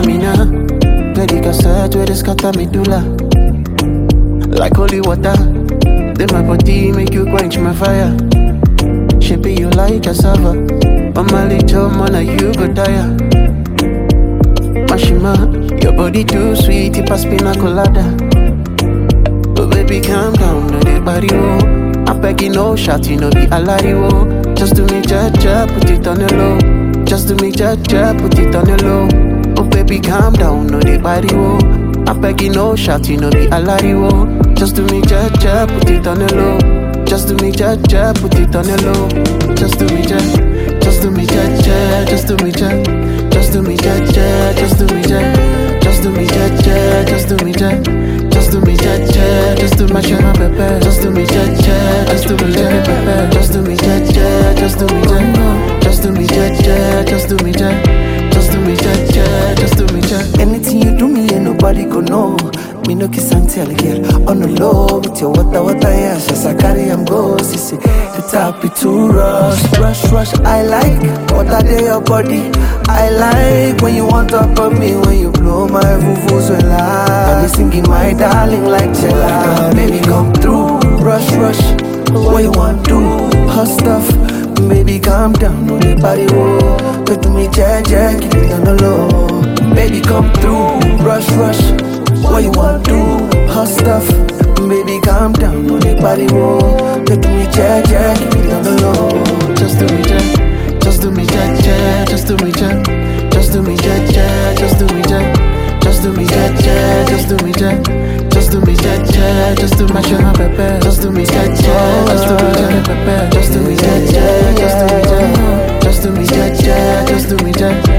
Philomena. Ready cassette where they scatter medulla. Like holy water. Then my body make you quench my fire. Shape you like cassava. Mama little man, you go tire. Mashima, your body too sweet, it pass pina colada. But baby, calm down, no dey body wo. I'm begging no shot, you know be alari wo. Just do me ja ja, put it on the low. Just do me ja ja, put it on the low. Oh baby, calm down, no dey body wo. I'm begging no shot, you know be alari wo. Just do me ja ja, put it on the low. Just do me ja ja, put it on the low. Just do me ja, just do me ja ja, just do me ja, just do me ja ja, just do me ja, just do me ja ja, just do me ja, just do me ja ja, just do my ja pepe, just do me ja ja, just do me ja pepe, just do me ja ja, just do me ja, just do me ja ja, just do me ja, just do me ja ja, just do me ja. Anything you do me, ain't nobody go know. Me no kiss and tell girl on the low with your water, water, yeah. Just I carry am go, see, see. It's happy to rush, rush, rush. I like water day your body. I like when you want top of me, when you blow my vuvuzela. Got me singing my darling like Chela. Baby, come through, rush, rush. What you want do? Hot stuff. Baby, calm down, no the body wo. Go to me, jack, jack, keep it on the low. Baby, come through, rush, rush. What you want do? Hot stuff. Baby, calm down, no the body wo. Go to me, jack, jack, keep it on the low. Just do me ja, just do me ja ja, just do me ja, just do me ja ja, just do me ja, just do me ja ja, just do me ja, just do me ja ja, just do my ja pepe, just do me ja ja, just do me ja pepe, just do me ja ja, just do me ja, just do me ja ja, just do me ja.